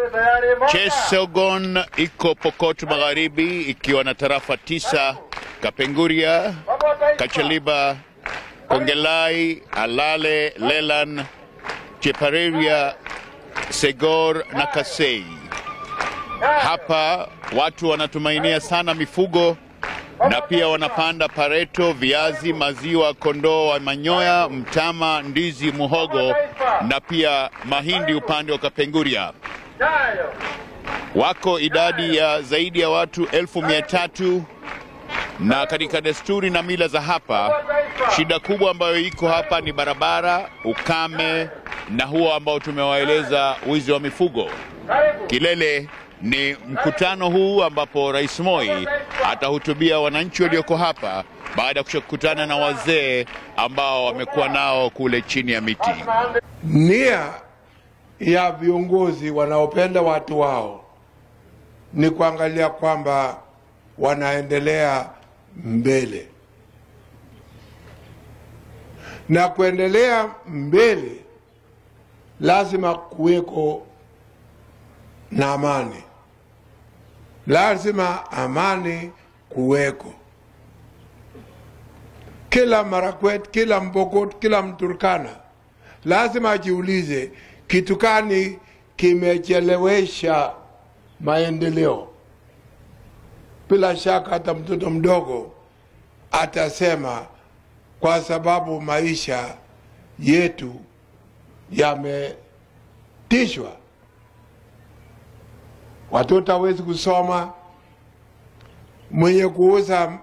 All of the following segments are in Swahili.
Cheselgon iko Pokot Magharibi ikiwa na tarafa tisa: Kapenguria, Kachaliba, Kongelai, Alale, Lelan, Chepareria, Segor na Kasei. Hapa watu wanatumainia sana mifugo na pia wanapanda pareto, viazi, maziwa, kondoo wa manyoya, mtama, ndizi, muhogo na pia mahindi upande wa Kapenguria. Wako idadi ya zaidi ya watu elfu mia tatu na katika desturi na mila za hapa, shida kubwa ambayo iko hapa ni barabara, ukame na huo ambao tumewaeleza wizi wa mifugo. Kilele ni mkutano huu ambapo Rais Moi atahutubia wananchi walioko hapa baada ya kukutana na wazee ambao wamekuwa nao kule chini ya miti. Nia ya viongozi wanaopenda watu wao ni kuangalia kwamba wanaendelea mbele, na kuendelea mbele lazima kuweko na amani, lazima amani kuweko. Kila Marakwet, kila Mpokot, kila Mturkana lazima ajiulize kitu gani kimechelewesha maendeleo. Bila shaka hata mtoto mdogo atasema kwa sababu maisha yetu yametishwa, watoto hawezi kusoma, mwenye kuuza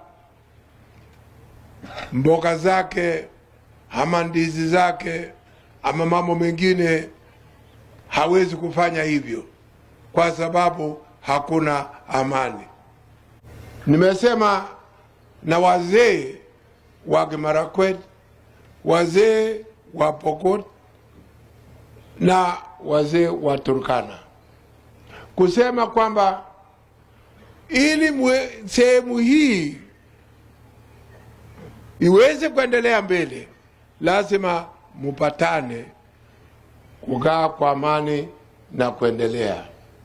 mboga zake ama ndizi zake ama mambo mengine hawezi kufanya hivyo kwa sababu hakuna amani. Nimesema na wazee wa Kimarakwet, wazee wa Pokot na wazee wa Turkana kusema kwamba ili mwe- sehemu hii iweze kuendelea mbele, lazima mupatane kukaa kwa amani na kuendelea.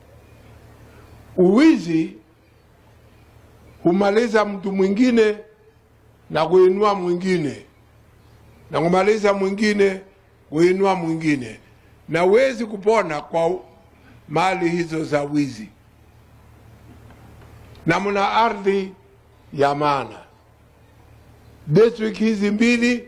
Uwizi humaliza mtu mwingine na kuinua mwingine na kumaliza mwingine kuinua mwingine, na huwezi kupona kwa mali hizo za wizi. Na mna ardhi ya maana, district hizi mbili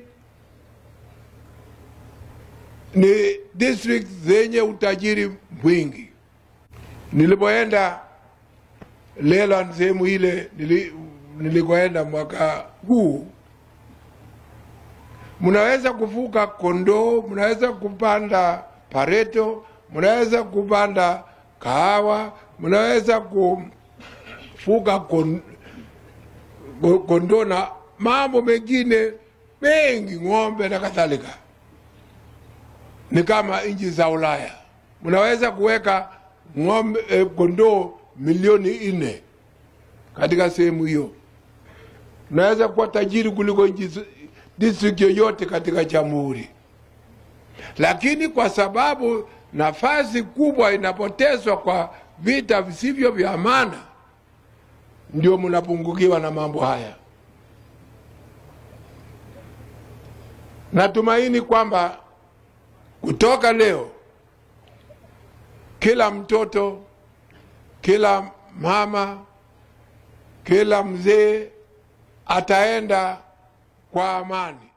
ni district zenye utajiri mwingi. Nilipoenda Leland, sehemu ile nili, nilikoenda mwaka huu, mnaweza kufuga kondoo, mnaweza kupanda pareto, mnaweza kupanda kahawa, mnaweza kufuga kon- ko- kondoo na mambo mengine mengi, ng'ombe na kadhalika ni kama nchi za Ulaya, mnaweza kuweka ng'ombe eh, kondoo milioni nne katika sehemu hiyo. Mnaweza kuwa tajiri kuliko nchi z- district yoyote katika jamhuri, lakini kwa sababu nafasi kubwa inapotezwa kwa vita visivyo vya maana, ndio mnapungukiwa na mambo haya. Natumaini kwamba kutoka leo kila mtoto, kila mama, kila mzee ataenda kwa amani.